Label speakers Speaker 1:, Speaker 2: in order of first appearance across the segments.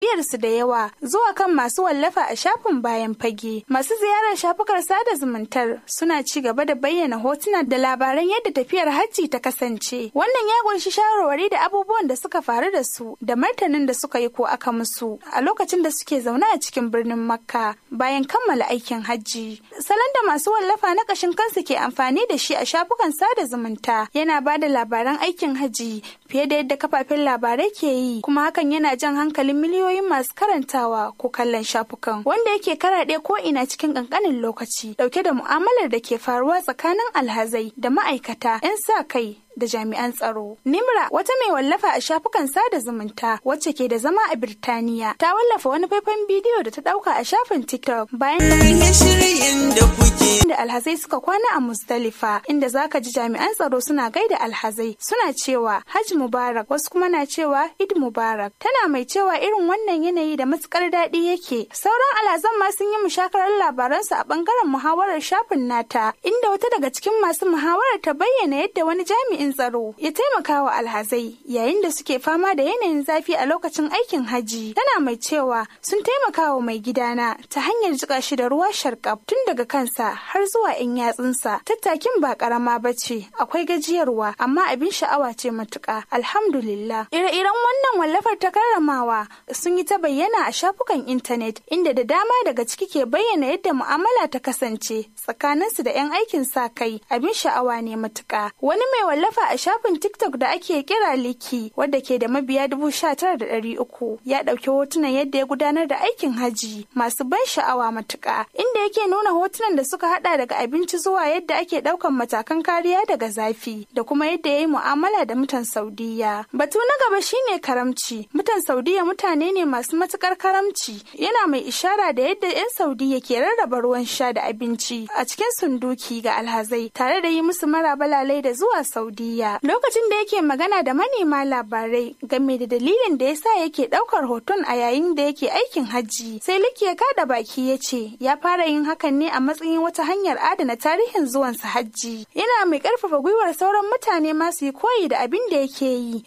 Speaker 1: bibiyar su da yawa zuwa kan masu wallafa a shafin bayan fage. Masu ziyarar shafukar sada zumuntar suna ci gaba da bayyana hotuna da labaran yadda tafiyar hajji ta kasance. Wannan ya kunshi shawarwari da abubuwan da suka faru da su da martanin da suka yi ko aka musu a lokacin da suke zaune a cikin birnin Makka bayan kammala aikin hajji. Salon da masu wallafa na kashin kansu ke amfani da shi a shafukan sada zumunta yana ba da labaran aikin hajji fiye da yadda kafafen labarai ke yi kuma hakan yana jan hankalin miliyoyin masu karantawa ko kallon shafukan wanda yake karaɗe ko ina cikin ƙanƙanin lokaci dauke da mu'amalar da ke faruwa tsakanin alhazai da ma'aikata 'yan sa kai da jami'an tsaro. Nimra wata mai wallafa a shafukan sada zumunta wacce ke da zama a Birtaniya ta wallafa wani faifan bidiyo da ta dauka a shafin TikTok bayan da alhazai suka kwana a Muzdalifa inda zaka ji jami'an tsaro suna gaida alhazai suna cewa Hajj Mubarak wasu kuma na cewa Eid Mubarak tana mai cewa irin wannan yanayi da matukar daɗi yake. Sauran alhazan ma sun yi mushakarar labaransu a bangaren muhawarar shafin nata inda wata daga cikin masu muhawarar ta bayyana yadda wani jami'in tsaro ya taimaka wa alhazai yayin da suke fama da yanayin zafi a lokacin aikin haji tana mai cewa sun taimaka wa mai gidana ta hanyar jika shi da ruwa sharkaf tun daga kansa har zuwa 'yan yatsunsa tattakin ba karama ba ce akwai gajiyarwa amma abin sha'awa ce matuƙa alhamdulillah ire-iren wannan wallafar ta karramawa sun yi ta bayyana a shafukan intanet inda da dama daga ciki ke bayyana yadda mu'amala ta kasance tsakaninsu da 'yan aikin sa kai abin sha'awa ne matuƙa wani mai wallafa a shafin TikTok da ake kira Liki wadda ke da mabiya dubu sha tara da ɗari uku ya ɗauki hotunan yadda ya gudanar da aikin haji masu ban sha'awa matuƙa inda yake nuna hotunan da suka haɗa daga abinci zuwa yadda ake ɗaukan matakan kariya daga zafi da kuma yadda ya yi mu'amala da mutan Saudiya. Batu na gaba shine karamci. Mutan Saudiya mutane ne masu matuƙar karamci yana mai ishara da yadda 'yan Saudiya ke rarraba ruwan sha da abinci a cikin sunduki ga alhazai tare da yi musu maraba lalai da zuwa Saudiya. Lokacin da yake magana da manema labarai game da dalilin da yasa yake daukar hoton a yayin da yake aikin hajji. Sai Liki ya kada baki ya ce ya fara yin hakan ne a matsayin wata hanyar adana tarihin zuwansa hajji. Yana mai karfafa gwiwar sauran mutane masu yi koyi da abin da yake yi.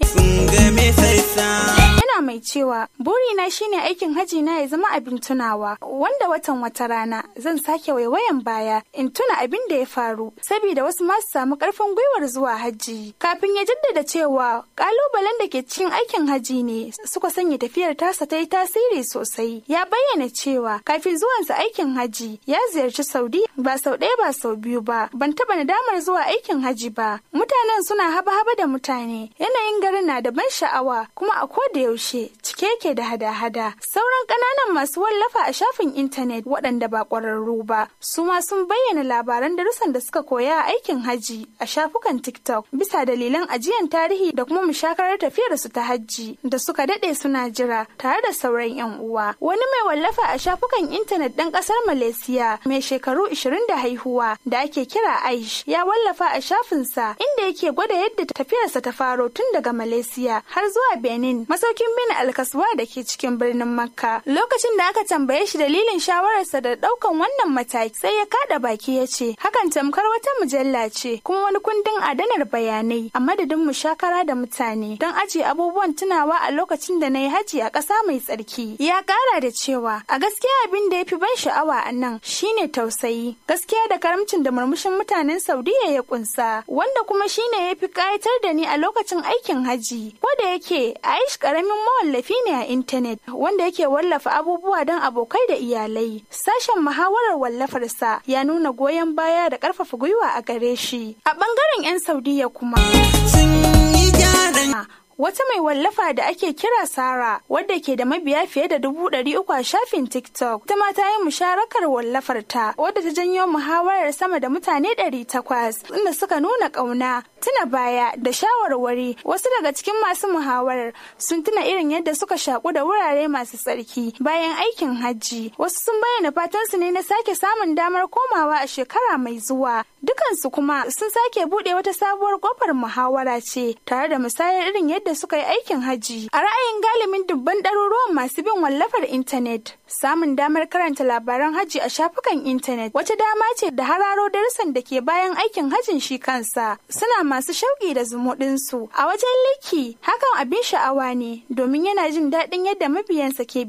Speaker 1: Yana mai cewa burina shine aikin hajji na ya zama abin tunawa wanda watan wata rana zan sake waiwayan baya in tuna abin da ya faru saboda wasu masu samu karfin gwiwar zuwa hajji kafin ya jaddada cewa kalubalen da ke cikin aikin hajji ne suka sanya tafiyar tasa ta yi tasiri sosai ya bayyana cewa kafin zuwansa aikin hajji ya ziyarci saudi ba sau ɗaya ba sau biyu ba ban taɓa nadamar zuwa aikin hajji ba mutanen suna haba-haba da mutane yanayin garin na da ban sha'awa kuma a ko da yaushe cike yake da hada-hada sauran ƙananan masu wallafa a shafin intanet waɗanda ba ƙwararru ba su ma sun bayyana labaran darussan da suka koya a aikin hajji a shafukan TikTok bisa dalilan ajiyan tarihi da kuma mushakarar tafiyar su ta hajji da suka dade suna jira tare da sauran yan uwa. Wani mai wallafa a shafukan intanet ɗan ƙasar Malaysia mai shekaru 20 da haihuwa da ake kira Aish ya wallafa a shafinsa inda yake gwada yadda tafiyarsa ta faro tun daga Malaysia har zuwa Benin masaukin bin alkaswa da ke cikin birnin Makka. Lokacin da aka tambaye shi dalilin shawararsa da ɗaukan wannan mataki sai ya kada baki ya ce hakan tamkar wata mujalla ce kuma wani kundin adanar bayanai a madadin mushakara da mutane don ajiye abubuwan tunawa a lokacin da na yi haji a ƙasa mai tsarki. Ya ƙara da cewa a gaskiya abin da ya fi ban sha'awa a nan shine tausayi gaskiya da karamcin da murmushin mutanen Saudiya ya kunsa wanda kuma shine ya fi ƙayatar da ni a lokacin aikin haji. Ko da yake Aish ƙaramin mawallafi ne a intanet wanda yake wallafa abubuwa don abokai da iyalai. Sashen muhawarar wallafarsa ya nuna goyon baya da ƙarfafa gwiwa a gare shi. A ɓangaren 'yan Saudiya kuma. Wata mai wallafa da ake kira Sara wadda ke da mabiya fiye da dubu ɗari uku a shafin TikTok. Ita ma ta yi musharakar wallafar ta wadda ta janyo muhawarar sama da mutane ɗari takwas inda suka nuna ƙauna tuna baya da shawarwari wasu daga cikin masu muhawarar sun tuna irin yadda suka shaku da wurare masu tsarki bayan aikin hajji wasu sun bayyana fatan su ne na sake samun damar komawa a shekara mai zuwa dukansu kuma sun sake bude wata sabuwar kofar muhawara ce tare da musayar irin yadda suka yi aikin hajji a ra'ayin galibin dubban ɗaruruwan masu bin wallafar intanet samun damar karanta labaran hajji a shafukan intanet wata dama ce da hararo darussan da ke bayan aikin hajjin shi kansa suna masu shauƙi da zumuɗinsu a wajen liki hakan abin sha'awa ne domin yana jin daɗin yadda mabiyansa ke